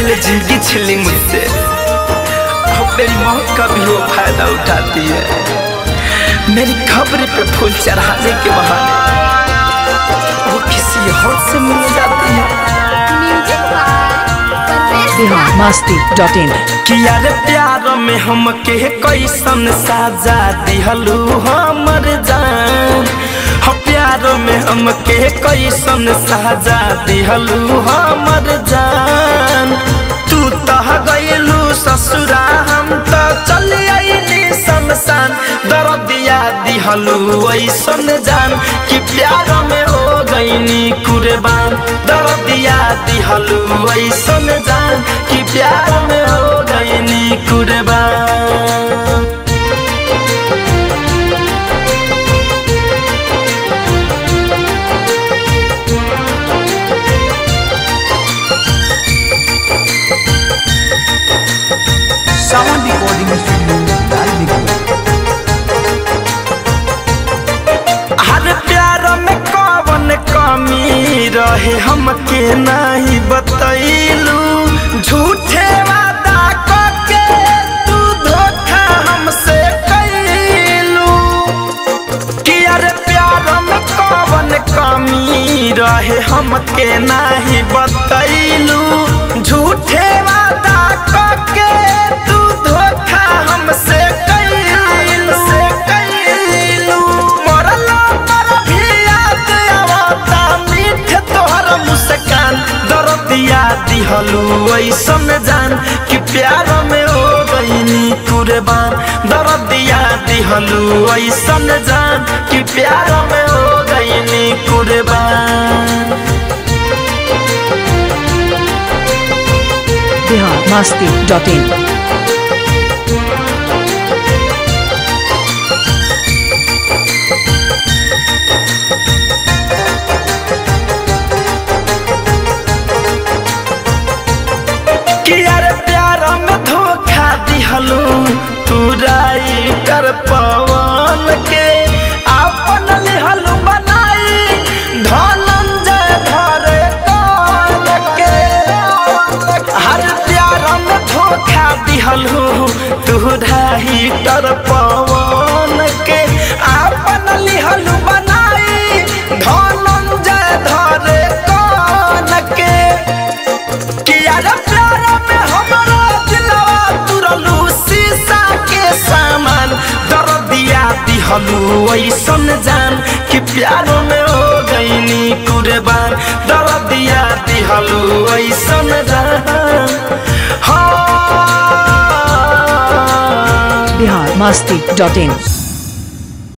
पहले जिंदगी छिली मुझसे अब मेरी मौत का भी वो फायदा उठाती है मेरी खबरी पे फूल चढ़ाने के बहाने वो किसी और से मिल जाती है music by Parvesh Bihar Masti dot in कि यार प्यार में हम के कैसन साजा दिहलू हमर जान हो प्यार में हम के कैसन साजा दिहलू हमर जान तू तह गइलू ससुरा हम तो चल आईली शमशान दर्दिया दिहलू ऐसन जान कि प्यार में हो गईनी कुर्बान दर्दिया दिहलू ऐसन जान कि प्यार में हो गईनी कुर्बान Sound Recording Studio, Dalmikura. हर प्यार में कौन कमी रहे हमके नहीं बतैलू झूठे वादा करके तू धोखा हमसे कैलू कि अरे प्यार में कौन कमी रहे हमके नहीं बतैलू झूठे वादा करके तू धोखा हमसे कैलू से कैलू मरला पर भी याद आवता मीठ तोहर मुस्कान दर्दिया दिहलू ऐसन जान कि प्यार में हो गईनी कुर्बान दर्दिया दिहलू ऐसन जान कि प्यार में हो गईनी कुर्बान बिहार मस्ती डॉट इन कि यार प्यार में धोखा दिहलू तू राई कर पवन के अपन लिहलू बनाई धनंजय धरे कान के हर प्यार में धोखा दिहलू तू राई कर पवन के अपन लिहलू बनाई धनंजय धरे कान के किया रे प्यार में हमारा दिलवा तुरलू शीशा के सामान दर्दिया दिहलू ऐसन जान कि प्यार में हो गईनी कुर्बान दर्दिया दिहलू ऐसन जान हाँ बिहार मस्ती डॉट इन